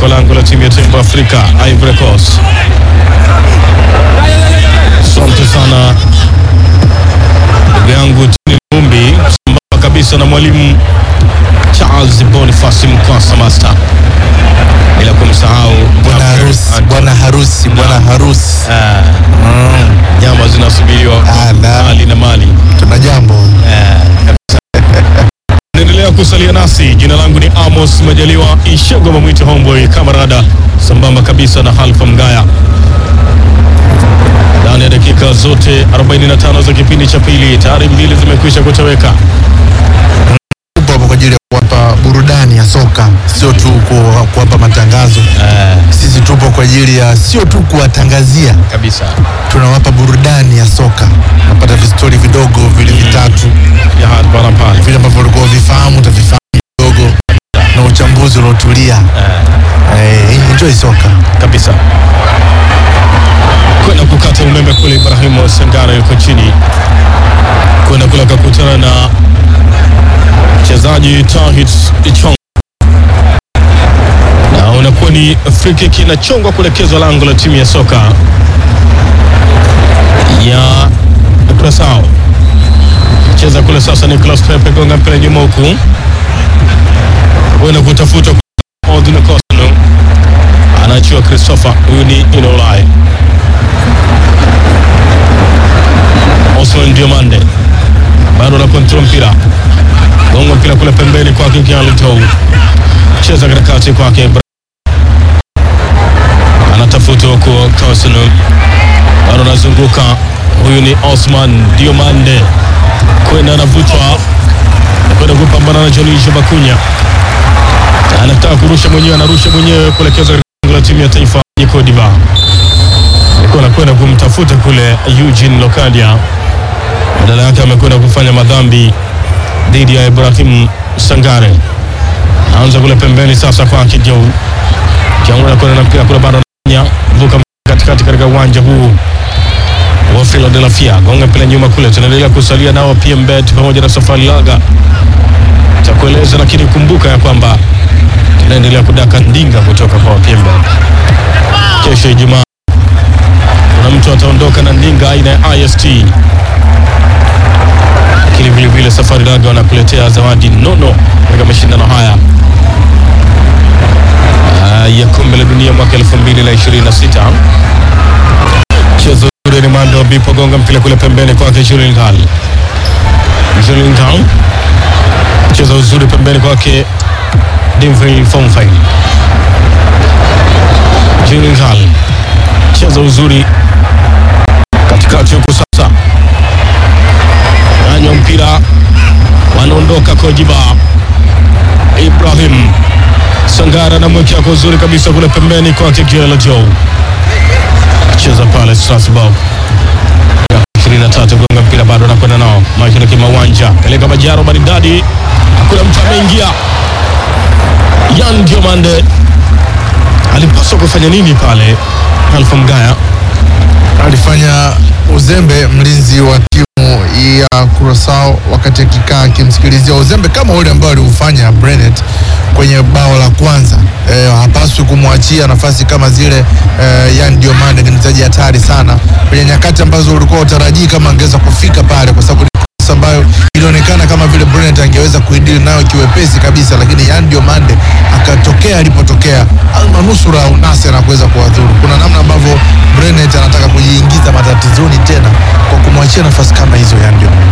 katika lango la timu ya taifa ya Afrika Ivory Coast. Asante sana ndugu yangu Tini Mumbi, sambamba kabisa na mwalimu Charles Boniface Mkwasa Master, bila kumsahau Bwana harusi, Anton. bwana harusi, bwana harusi. Ah, Mm, nyama zinasubiriwa Ah, la. mali na mali. tuna jambo. Naendelea kusalia nasi. Jina langu ni Amos Majaliwa Ishego Mamwite Homeboy kamarada, sambamba kabisa na Halfa Mgaya. Ndani ya dakika zote 45 za kipindi cha pili, tayari mbili zimekwisha kutoweka. Tupo hapo kwa ajili ya kuwapa burudani ya soka, sio tu ku- kuwapa matangazo. Sisi tupo kwa ajili ya sio tu kuwatangazia, kabisa tunawapa burudani ya soka. Unapata vistori vidogo vile vitatu ya hapa na pale. vile ambavyo ulikuwa uvifahamu utavifahamu kidogo, na uchambuzi uliotulia. Eh, enjoy soka. kabisa kwenda kukata umeme kule. Ibrahimu Sangara yuko chini kwenda kule akakutana na mchezaji Tahit Ichong na unakuwa ni free kick inachongwa kuelekezwa lango la timu ya soka ya Curaçao. Cheza kule sasa, Nicolas Pepe gonga mpira nyuma huku kwenda kutafuta Odino Costa anaachiwa Christopher, huyu ni Inolai. Osman Diomande bado ana kontrol mpira, gonga mpira kule pembeni kwake Kialitou, cheza katikati kwake Ibra- anatafuta huko Kosunu, bado anazunguka, huyu ni Osman Diomande kwenda anavutwa kwenda kupambana na Jolisho Bakunya anataka kurusha mwenyewe, anarusha mwenyewe kuelekeza lango la timu ya taifa ya Cote d'Ivoire. Alikuwa anakwenda kumtafuta kule Eugene Lokadia, badala yake amekwenda kufanya madhambi dhidi ya Ibrahim Sangare. Anza kule pembeni sasa kwake Jau Jau anakwenda na mpira kule, bado anafanya vuka katikati katika uwanja huu wa Philadelphia, gonga mpira nyuma kule. Tunaendelea kusalia nao PMBet pamoja na Safari Laga cha kueleza, lakini kumbuka ya kwamba tunaendelea kudaka ndinga kutoka kwa PMBet. Kesho Ijumaa kuna mtu ataondoka na ndinga aina ya IST, lakini vile vile Safari Laga wanakuletea zawadi nono katika mashindano haya ah, ya kombe la dunia mwaka 2026. Mchezo ule ni Mando Bipo gonga mpira kule pembeni kwake Julian Hall. Julian Hall cheza uzuri pembeni kwake Dimfrey Fomfai. Julian Hall cheza uzuri katikati huku sasa, anywa mpira, wanaondoka Kojiba. Ibrahim Sangara anamwekea kwa uzuri kabisa kule pembeni kwake Giela Joe, cheza pale Strasbourg 23 gonga mpira bado anakwenda nao Michael Kimawanja peleka Majaro maridadi, hakuna mtu ameingia. Yan Diomande alipaswa kufanya nini pale? Alfa Mgaya alifanya uzembe mlinzi wa timu ya Curaçao wakati akikaa akimsikilizia uzembe kama ule ambao aliufanya Brenet kwenye bao la kwanza. E, hapaswi kumwachia nafasi kama zile. E, Yan Diomande ni mchezaji hatari sana kwenye nyakati ambazo ulikuwa utarajii kama angeweza kufika pale, kwa sababu ni kosa ambayo ilionekana kama vile Brenet angeweza kuidili nayo kiwepesi kabisa, lakini Yan Diomande akatokea alipotokea almanusura unase na kuweza kuwadhuru. Kuna namna ambavyo Brenet anataka kujiingiza matatizoni tena kwa kumwachia nafasi kama hizo Yan Diomande.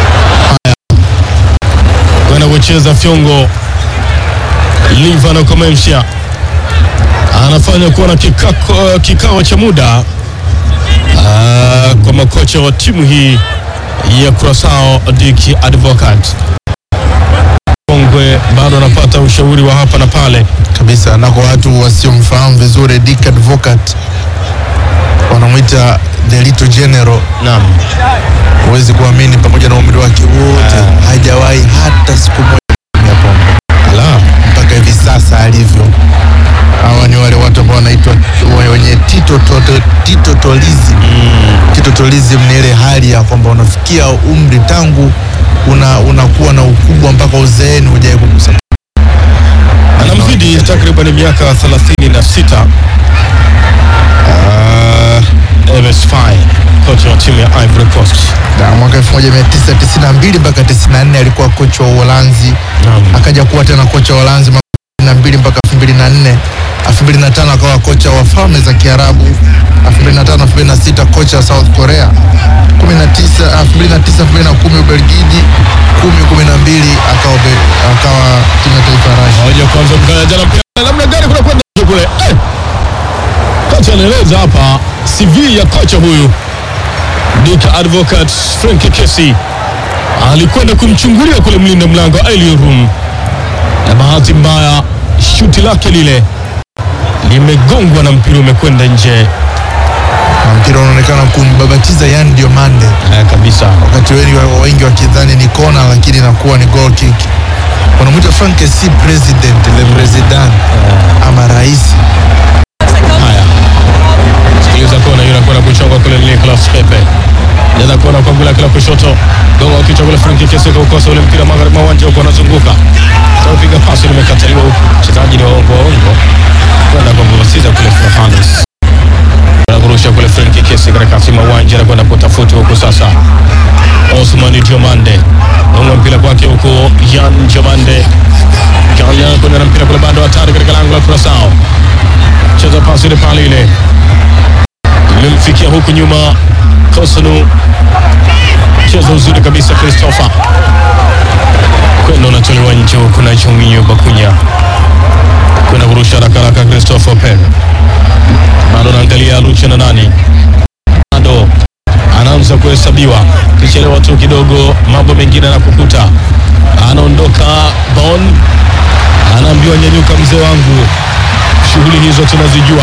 kwenda kucheza fyongo. Livano Komensha anafanya kuwa na kikako, kikao cha muda ah, kwa makocha wa timu hii ya Curaçao Dick Advocat Kongwe bado anapata ushauri wa hapa na pale. kabisa na kwa watu wasiomfahamu vizuri Dick Advocat wanamwita the little general. Naam, Huwezi kuamini, pamoja na umri wake wote hajawahi hata siku moja kutumia pombe ala mpaka hivi sasa alivyo. Hawa ni wale watu ambao wanaitwa wenye titotolism. Titotolism Titotolism ni ile hali ya kwamba unafikia umri tangu una unakuwa na ukubwa mpaka uzeeni hujawahi kugusa anamzidi ni takriban miaka 36 uh, MS Faye kocha wa timu ya Ivory Coast. Na mwaka 1992 mpaka 94 alikuwa kocha wa Uholanzi, Naam. akaja kuwa tena kocha wa Uholanzi mwaka 2002 mpaka 2004. 2005 akawa kocha wa Falme za Kiarabu. 2005 2006 kocha wa South Korea. 19 2009 2010 Ubelgiji. 10 12 akawa Be- akawa timu ya taifa ya Russia. Moja kwanza mkaya jana mpira namna gani kuna kwenda nje kule. Eh! Kocha anaeleza hapa CV ya kocha huyu Dick Advocat Frank Kesi alikwenda kumchungulia kule mlinda mlango Elio Room, na bahati mbaya shuti lake lile limegongwa na mpira umekwenda nje Na mpira unaonekana kumbabatiza Yan Diomande. eh, kabisa. wakati wengi wengi wakidhani ni kona lakini inakuwa ni goal kick. Wanamwita Frank si president le president ama rais. Haya, sikiliza kona hiyo inakwenda kuchonga kule Nicolas Pepe. Jaza kona kwa gula kila kushoto. Gonga kichwa kule Frank Kesi kaukosa ule mpira magharibi mwa uwanja huko anazunguka. Sasa piga pasi limekataliwa huko. Mchezaji ni waongo waongo. Kwenda kwa kubasiza kule Fernandes. Anakurusha kule Frank Kesi katika kati mwa uwanja anakwenda kutafuta huko sasa. Osman Diomande. Gonga mpira kwake huko Jan Diomande. Jan anakwenda na mpira kule bado hatari katika lango la Curaçao cheza pasi ile pale ile imemfikia huku nyuma Kosunu, cheza uzuri kabisa Christopher kwenda unatolewa nje huku na Chominyo Bakunya kwenda kurusha haraka haraka Christopher Pen bado anaangalia Lucha na nani bado anaanza kuhesabiwa kichelewa tu kidogo, mambo mengine anakukuta, anaondoka Bon, anaambiwa nyanyuka, mzee wangu, shughuli hizo tunazijua.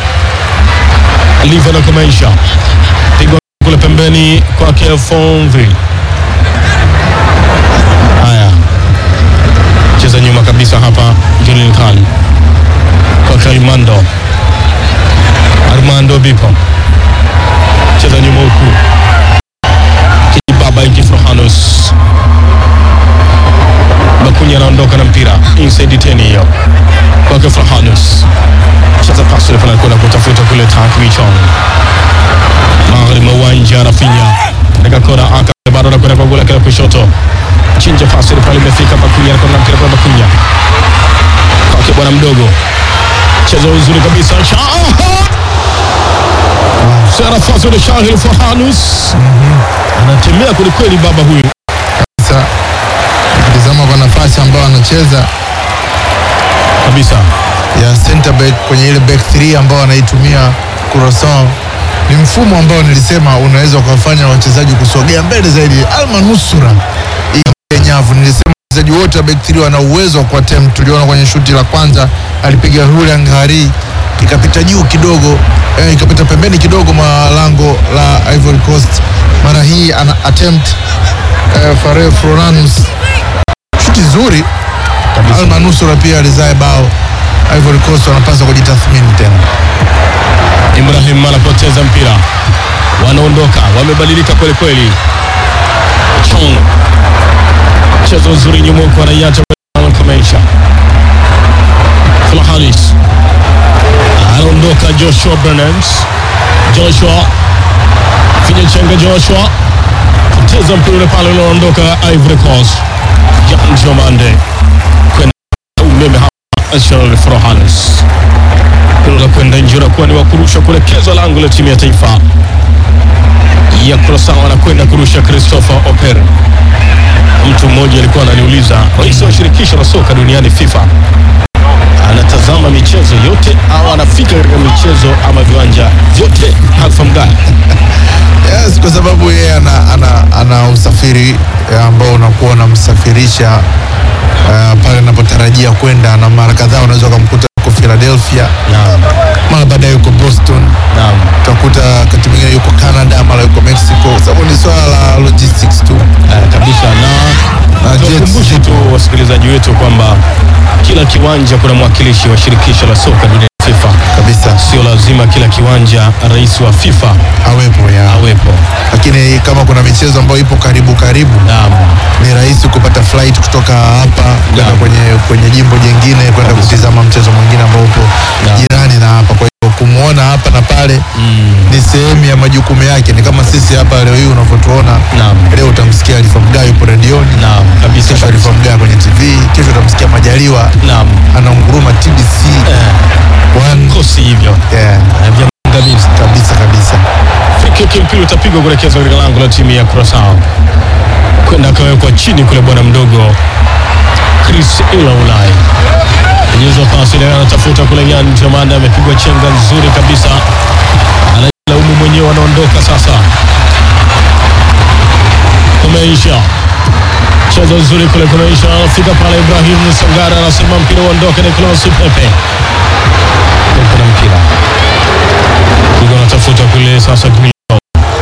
Liva na kumaisha pigwa kule pembeni kwake Fonville. Haya, cheza nyuma kabisa hapa, Julian Kali kwake Armando Armando Bipo, cheza nyuma huku Kibaba Ikifrohanus Bakunya anaondoka na mpira inside 10 hiyo kwake Frohanus cheza pasi ile pale kwenda kutafuta kule Tak Michong magharibi mwa uwanja Rafinha katika kona aka bado anakwenda kwa gula kile kushoto chinja pasi ile pale imefika Bakunya anakwenda na mpira kwa Bakunya kwake bwana mdogo cheza uzuri kabisa Shaha Sera Fazil Shahil Frohanus anatembea kwelikweli baba huyu Sasa ukitizama kwa nafasi ambayo anacheza kabisa ya center back kwenye ile back 3 ambao anaitumia Curaçao ni mfumo ambao nilisema unaweza ukawafanya wachezaji kusogea mbele zaidi. Almanusura hii nyavu, nilisema wachezaji wote wa back 3 wana uwezo wa kuattempt. Tuliona kwenye shuti la kwanza alipiga Julian Ngari ikapita juu kidogo eh, ikapita pembeni kidogo mwa lango la Ivory Coast. Mara hii ana attempt eh, Fare Floranus shuti zuri kabisa Almanusura pia alizae bao. Ivory Coast wanapaswa kujitathmini tena. Ibrahim anapoteza mpira, wanaondoka, wamebadilika kweli kweli. Chong mchezo uzuri nyuma huko, anaiacha Kamaisha. Flahanis anaondoka, Joshua Bernards, Joshua finya chenga, Joshua poteza mpira ule pale, unaondoka Ivory Coast. Jan Jomande kwenda umeme hapa, Ashel Frohanis mpira la kwenda nje unakuwa ni wa kurusha kuelekezwa lango la timu ya taifa ya Curaçao. Anakwenda kurusha Christopher Oper. Mtu mmoja alikuwa ananiuliza, rais wa shirikisho la soka duniani FIFA anatazama michezo yote au anafika katika michezo ama viwanja vyote? Alfa Mgaya Yes, kwa sababu yeye ana, ana, ana usafiri eh, ambao unakuwa unamsafirisha uh, pale anapotarajia kwenda, na mara kadhaa unaweza ukamkuta yuko Philadelphia, naam, mara baadaye yuko Boston, naam, utakuta wakati mwingine yuko Canada, mara yuko Mexico, sababu ni swala la logistics tu. eh, kabisa na Na Jets tuwakumbushe tu wasikilizaji wetu kwamba kila kiwanja kuna mwakilishi wa shirikisho la soka duniani FIFA kabisa. sio lazima kila kiwanja rais wa FIFA awepo ya awepo. lakini kama kuna michezo ambayo ipo karibu karibu Naam, ni rahisi kupata flight kutoka hapa kwenda Naam. kwenye, kwenye jimbo jingine kwenda kutizama mchezo mwingine ambao upo Naam. jirani na hapa. Kwa hiyo kumwona hapa na pale mm, ni sehemu ya majukumu yake. Ni kama sisi hapa leo hii unavyotuona naam, leo, utamsikia Alifa Mgaa yupo redioni, naam kabisa kesho kabisa. Alifa Mgaa kwenye TV, kesho utamsikia Majaliwa Naam, anaunguruma TBC eh, One. kosi hivyo Yeah, eh, vya maangamizi. kabisa kabisa. Free kick mpira utapigwa kuelekezwa katika lango la timu ya Curaçao, kwenda akawekwa chini kule bwana mdogo Chris Ilaulai Nyezo pasi ile anatafuta kule Yan Jomanda amepigwa chenga nzuri kabisa, anajilaumu mwenyewe, anaondoka sasa. Kumeisha cheza nzuri kule, kumeisha anafika pale, Ibrahim Sangara anasema mpira uondoke, Nicolas Pepe kuna mpira Kigo anatafuta kule sasa Grilo.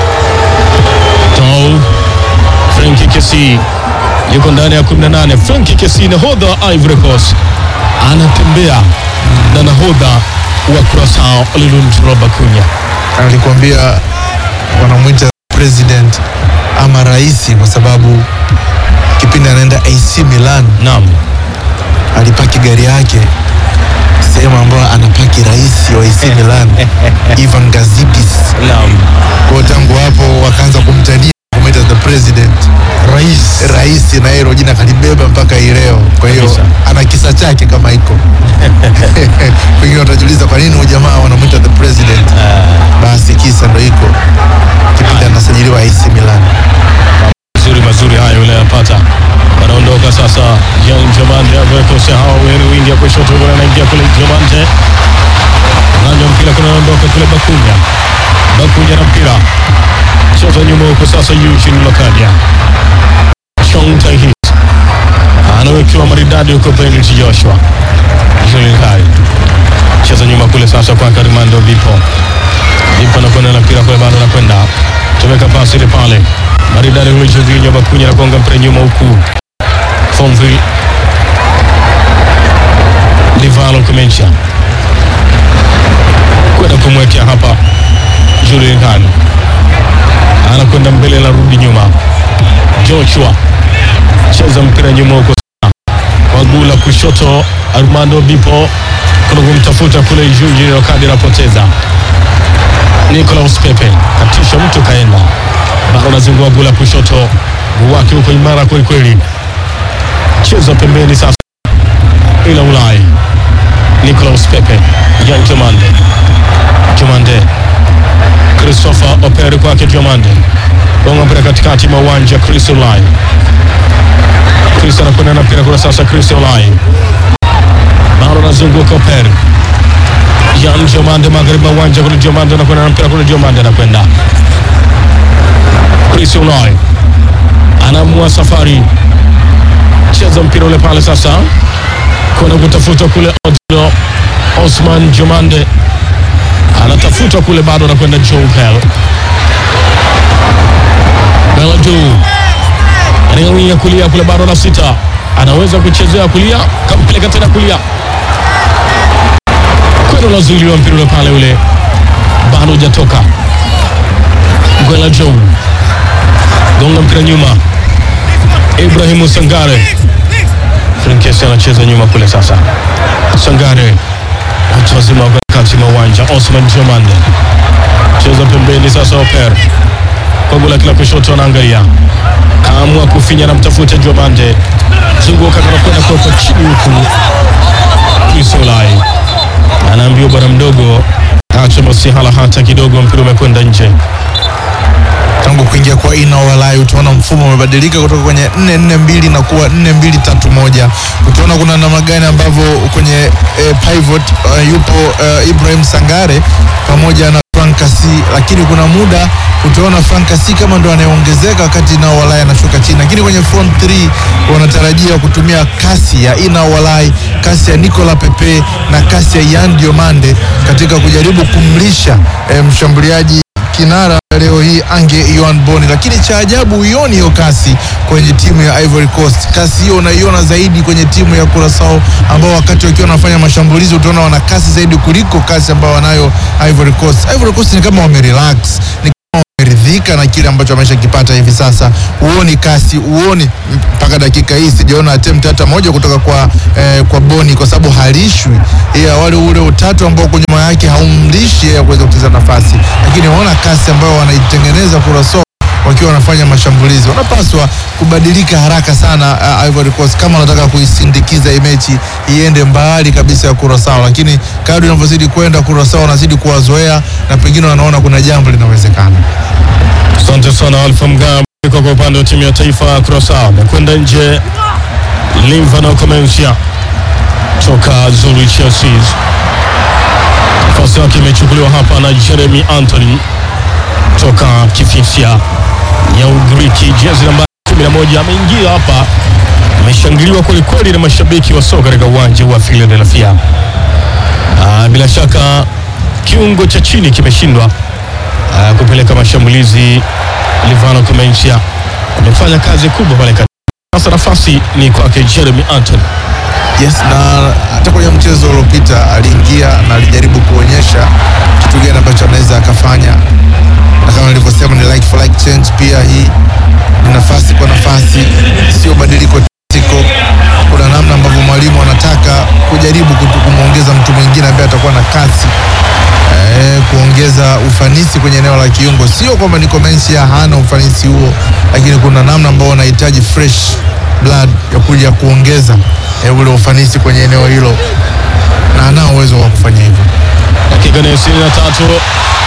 Tau Frenki Kesi yuko ndani ya 18. Frenki Kesi nahodha wa Ivory Coast anatembea na nahodha wa Curaçao Olilunt Robakunya. Alikwambia wanamwita president ama rais kwa sababu kipindi anaenda AC Milan Naam, alipaki gari yake sehemu ambayo anapaki rais wa AC Milan Ivan Gazidis. naam, Kwa hiyo tangu hapo wakaanza kumtania kumwita the president, rais rais, na hilo jina kalibeba mpaka hii leo. Kwa hiyo Kabisa. ana kisa chake kama iko pengine watajiuliza kwa nini huyu jamaa wanamwita the president. Basi kisa ndo iko kipindi anasajiliwa AC Milan. mazuri mazuri hayo yule anapata. Wanaondoka sasa, Jean Jomande awekose hawa wawili, wingi ya kushoto kule, anaingia kule Jomande nanya mpira kule, anaondoka kule Bakunya, Bakunya na mpira cheza nyuma huko sasa, Eugene Lokadia Sean Tahit anawekewa maridadi huko, Benedict Joshua Julian Kai cheza nyuma kule sasa kwa Karimando Bipo Bipo anakwenda na mpira kule, bado anakwenda tumeka pasi ile pale maridadi kule, Jorginho Bakunya anagonga mpira nyuma huku Fonville Livalo Kumencha kwenda kumwekea hapa Julian Kai anakwenda mbele, anarudi nyuma. Joshua cheza mpira nyuma huko sana. kwa guu la kushoto, Armando Bipo kuna kumtafuta kule Jorginho kadi anapoteza. Nicolas Pepe katisha mtu kaenda, bado anazingua guu la kushoto, mguu wake uko imara kweli kweli, cheza pembeni sasa, ila Ulai Nicolas Pepe Jan Jomande Jomande Christopher Operi kwake Diomande gonga mpira katikati mwa uwanja Chris Olai Chris anakwenda na mpira kule sasa Chris Olai bado anazunguka Operi Jan Diomande magharibi mwa uwanja kule Diomande anakwenda na mpira kule Diomande anakwenda Chris Olai anaamua safari cheza mpira ule pale sasa kwenda kutafuta kule Odilo Osman Jomande anatafuta kule, bado anakwenda Joe Bell Beladu anaingia kulia kule, bado na sita, anaweza kuchezea kulia, kampeleka tena kulia, kwenda unazuiliwa mpira ule pale, ule bado hujatoka. Gwela Joe gonga mpira nyuma, Ibrahimu Sangare Frinkesi anacheza nyuma kule sasa. Sangare watu wazima wako kati mwa uwanja. Osman Jomande cheza pembeni sasa, Oper kwa gula kila kushoto, anaangalia kaamua kufinya na mtafuta Jomande, zunguka kana kwenda kuwekwa chini huku. Isolai anaambiwa bwana mdogo, acha masihala hata kidogo, mpira umekwenda nje. tangu kuingia kwa Ina Walai utaona mfumo umebadilika kutoka kwenye 4-4-2 na kuwa 4-2-3-1. Utaona kuna namna gani ambavyo kwenye eh, pivot uh, yupo uh, Ibrahim Sangare pamoja na Frank Kasi, lakini kuna muda utaona Frank Kasi kama ndo anayeongezeka wakati Ina Walai anashuka chini, lakini kwenye front 3 wanatarajia kutumia kasi ya Ina Walai, kasi ya Nicola Pepe na kasi ya Yan Diomande katika kujaribu kumlisha eh, mshambuliaji kinara leo hii ange Yohan Boni, lakini cha ajabu huioni hiyo kasi kwenye timu ya Ivory Coast. Kasi hiyo unaiona zaidi kwenye timu ya Curacao, ambao wakati wakiwa wanafanya mashambulizi utaona wana kasi zaidi kuliko kasi ambayo wanayo Ivory Coast. Ivory Coast ni kama wamerelax, ni kama wameridhika na kile ambacho wameshakipata hivi sasa. Huoni kasi, huoni mpaka dakika hii sijaona attempt hata moja kutoka kwa eh, kwa Boni kwa sababu halishwi ya wale ule utatu ambao kwa nyuma yake haumlishi yeye kuweza kucheza nafasi, lakini waona kasi ambayo wanaitengeneza Curacao wakiwa wanafanya mashambulizi. Wanapaswa kubadilika haraka sana uh, Ivory Coast kama wanataka kuisindikiza hii mechi iende mbali kabisa ya Curacao, lakini kadri inavyozidi kwenda Curacao wanazidi kuwazoea na pengine wanaona kuna jambo linawezekana. Asante sana Alfa Mgam kwa upande wa timu ya taifa ya Curacao. Amekwenda nje Livano Comencia toka Zurich Chelsea. Nafasi yake imechukuliwa hapa na Jeremy Anthony toka Kifisia ya Ugiriki, jezi nambari 11 ameingia hapa, ameshangiliwa kwelikweli na mashabiki wa soka katika uwanja wa Philadelphia. Ah, bila shaka kiungo cha chini kimeshindwa ah, kupeleka mashambulizi. Livano Comencia amefanya kazi kubwa pale kati. Sasa nafasi ni kwake Jeremy Anthony. Yes, na hata kwenye mchezo uliopita aliingia na alijaribu kuonyesha kitu gani ambacho anaweza akafanya, na kama nilivyosema ni like for like change. Pia hii ni nafasi kwa nafasi, sio badiliko tiko. Kuna namna ambavyo mwalimu anataka kujaribu kutu- kumwongeza mtu mwingine ambaye atakuwa na kasi eh, kuongeza ufanisi kwenye eneo la kiungo. Sio kwamba ni Comencia hana ufanisi huo, lakini kuna namna ambao wanahitaji fresh blood ya kuja kuongeza eh, ule ufanisi kwenye eneo hilo, na anao uwezo wa kufanya hivyo. Dakika ni 23